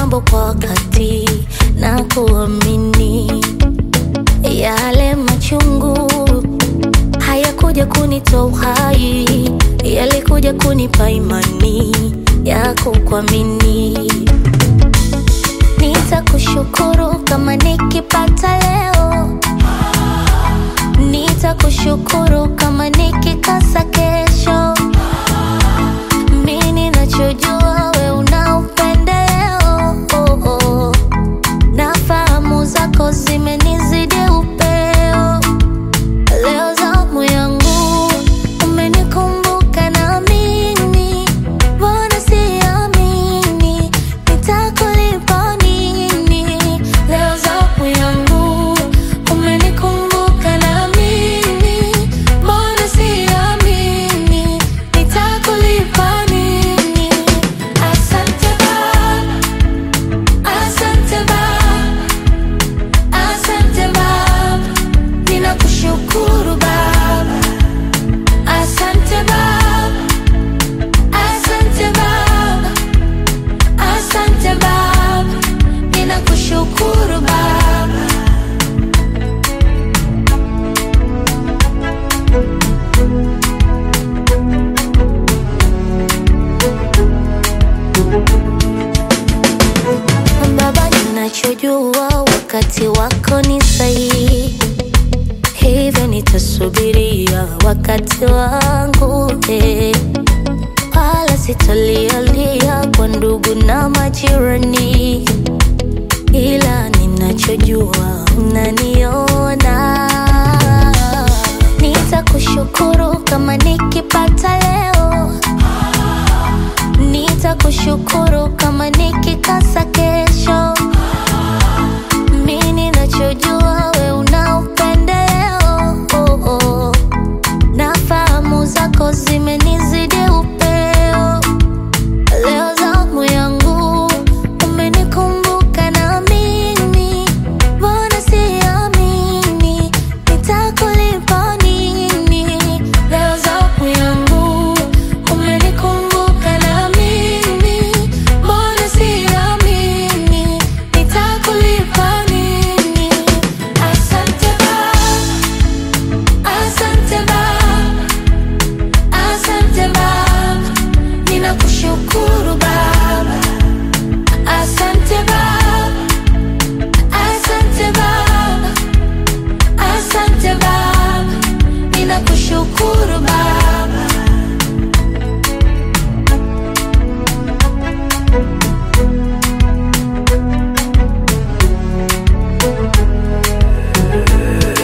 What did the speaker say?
mambo kwa wakati na kuamini yale machungu hayakuja kunitoa uhai, yalikuja kunipa imani ya kukuamini. Nitakushukuru kama nikipata leo, nitakushukuru kama nikikosa kesho. Mimi ninachojua we una upendeleo, oh, oh. na fahamu zako zimenizidi upeo. Leo zamu yangu umenikumbuka na mimi, mbona siamini nitakulipa nini? Leo zamu yangu umenikumbuka na mimi, mbona siamini nitakulipa nini? Asante Baba, asante Baba, asante Baba. Ninakushukuru Baba, asante Baba, asante Baba, asante Baba, ninakushukuru Baba. Baba, ninachojua wakati wako ni sahihi hivyo nitasubiria wakati wangu eh. wala sitalialia kwa ndugu na majirani, ila ninachojua unaniona. Nitakushukuru kama nikipata leo, nitakushukuru kama nikikosa kesho.